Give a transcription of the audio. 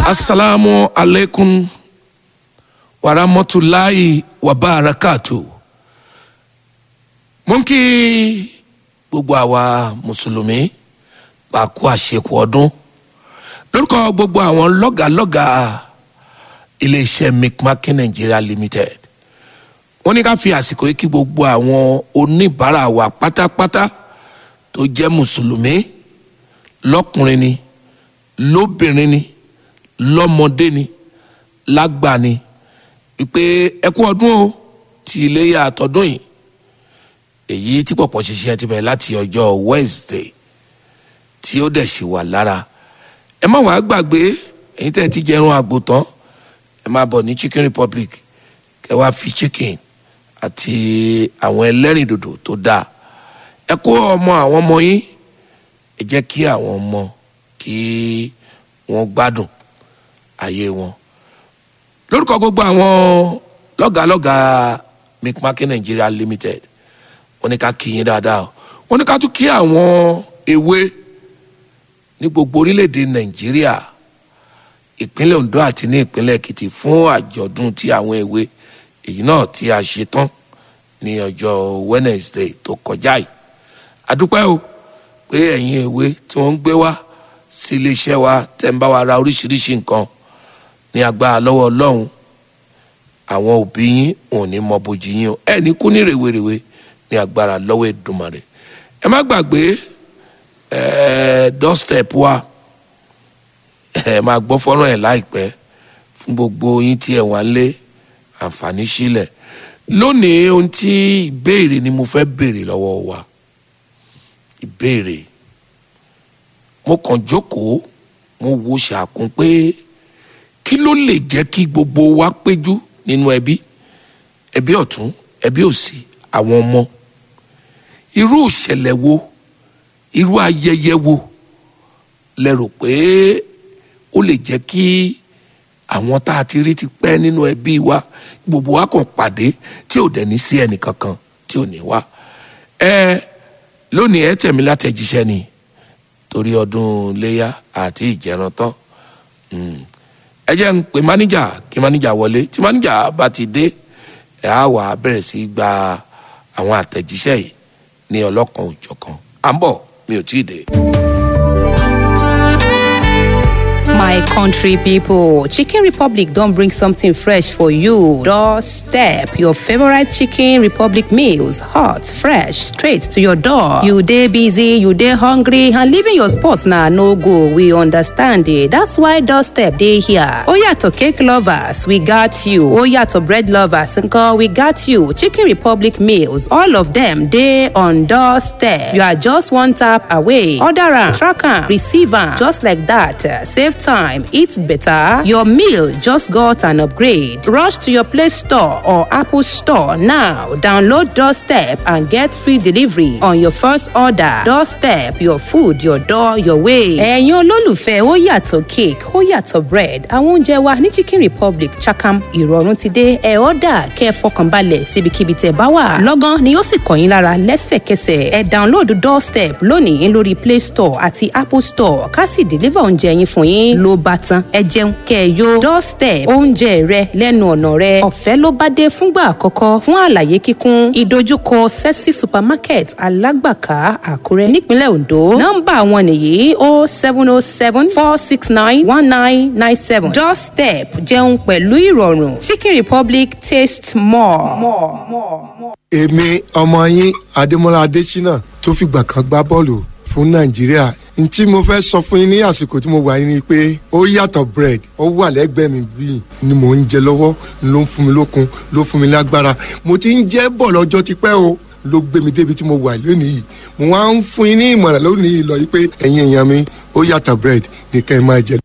asalaamu aleykum warahmatulahi wabarakatu mo ń kí gbogbo àwa mùsùlùmí pàkó àṣekù ọdún lórúkọ gbogbo àwọn lọ́gàlọ́gà iléeṣẹ́ mcmakin nigeria limited wọ́n ní ká fi àsìkò yìí kí gbogbo àwọn oníbàárà wa pátápátá tó jẹ́ mùsùlùmí lọ́kùnrin ni lóbìnrin ni lọ́mọdé ni lágbà ni ìpè ẹkú ọdún o ti iléyà àtọdún yìí èyí tí pọ̀pọ̀ ṣiṣẹ́ ti bẹ̀rẹ̀ láti ọjọ́ wednesday tí ó dẹ̀ ṣì wà lára ẹ má wàá gbàgbé ẹ̀yin tẹ́ ẹ ti jẹun àgbò tán ẹ máa bọ̀ ní chicken republic kẹ wá fi chicken àti àwọn ẹlẹ́rìndòdò tó dáa ẹ kó ọmọ àwọn ọmọ yín ẹ jẹ́ kí àwọn ọmọ kí wọ́n gbádùn ayé wọn lórúkọ gbogbo àwọn lọ́gàlọ́gà mcmakin nigeria limited wọ́n ní ká kí yín dáadáa o wọ́n ní ká tún kí àwọn ewé ní gbogbo orílẹ̀-èdè nàìjíríà ìpínlẹ̀ ondo àti ní ìpínlẹ̀ èkìtì fún àjọ̀dún tí àwọn ewé èyí náà tí a ṣe tán ní ọjọ́ wednesday tó kọjá yìí adúpẹ́ o pé ẹ̀yin ewé tí wọ́n ń gbé wá sí iléeṣẹ́ wa tẹ́ ń bá wa ra oríṣiríṣi nǹkan ní agbára lọ́wọ́ ọlọ́run àwọn òbí yín ò ní mọ bójú yín o ẹ ní kú ní rèwerèwe ní agbára lọ́wọ́ Èdùmàrè ẹ má gbàgbé ẹ doorstep wa ẹ máa gbọ́ fọ́nrán ẹ̀ láìpẹ́ fún gbogbo yín tí ẹ wà ń lé àǹfààní sílẹ̀ lónìí ohun tí ìbéèrè ni mo fẹ́ béèrè lọ́wọ́ wa ìbéèrè mo kàn jókòó mo wo ṣàkún pé kí ló lè jẹ́ kí gbogbo wa péjú nínú ẹbí ẹbí ọ̀tún ẹbí òsì àwọn ọmọ irú ìṣẹ̀lẹ̀ wo irú ayẹyẹ wo lẹ rò pé ó lè jẹ́ kí àwọn tá a ti rí ti pẹ́ nínú ẹbí wa gbogbo wa kàn pàdé tí ò dẹ̀ ní sí ẹnì kankan tí ò ní wá ẹ lónìí ẹ tẹ̀mí látẹ̀jíṣẹ́ ni torí ọdún léyà àti ìjẹran tán ẹ jẹ́ ń pe máníjà kí máníjà wọlé tí máníjà bá ti dé ẹ á wà á bẹ̀rẹ̀ sí í gba àwọn àtẹ̀jíṣẹ́ yìí ní ọlọ́kan òjọ̀kan à ń bọ̀ mi ò tí ì dé. My country people, Chicken Republic don't bring something fresh for you. Doorstep your favorite Chicken Republic meals, hot, fresh, straight to your door. You day busy, you day hungry, and leaving your spot now no go. We understand it. That's why Doorstep day here. Oh yeah, to cake lovers, we got you. Oh yeah, to bread lovers, uncle, we got you. Chicken Republic meals, all of them day on Doorstep. You are just one tap away. Order am, track am, receive am, just like that. Save time, eat better. Your meal just got an upgrade. Rush to your Play Store or Apple Store now. Download Doorstep and get free delivery on your first order. Doorstep, your food, your door, your way. ẹ̀yin olólùfẹ́ ó yàtọ̀ cake ó yàtọ̀ bread àwọn oúnjẹ wa ní Chicken Republic Chakam ìrọ̀rùn ti dé ẹ̀ ọ́dà kẹ́ ẹ fọkànbalẹ̀ síbikíbi tẹ̀ bá wà. lọ́gán ni ó sì kàn yín lára lẹ́sẹ̀kẹsẹ̀ ẹ download Doorstep lónìí lórí Play Store àti Apple Store ká sì deliver oúnjẹ yín fún yín ló bá tán ẹ jẹun kẹ́ ẹ yó doorstep oúnjẹ rẹ lẹ́nu ọ̀nà rẹ ọ̀fẹ́ ló bá dé fúngbà àkọ́kọ́ fún àlàyé kíkún ìdojúkọ sexy supermarket alágbàká àkúrẹ́ nípínlẹ̀ ondo nọ́mbà wọn nìyí o seven o seven four six nine one nine nine seven doorstep jẹun pẹ̀lú ìrọ̀rùn chicken republic taste more. more, more, more. èmi ọmọ yín adémọlá adésínà tó fìgbà kan gbá bọ́ọ̀lù fún nàìjíríà n tí mo fẹ́ sọ fún yín ní àsìkò tí mo wà yín ni pé ó yàtọ̀ bread ó wà lẹ́gbẹ̀ẹ́ mi bíi ni mò ń jẹ lọ́wọ́ ló ń fún mi lókun ló fún mi lágbára mo ti ń jẹ́ bọ̀ lọ́jọ́ tipẹ́ o ló gbé mi débi tí mo wà lónìí yìí mo wá ń fún yín ní ìmọ̀ràn lónìí yìí lọ yìí pé ẹ̀yin èèyàn mi ó yàtọ̀ bread ní kẹ́ ẹ máa jẹ.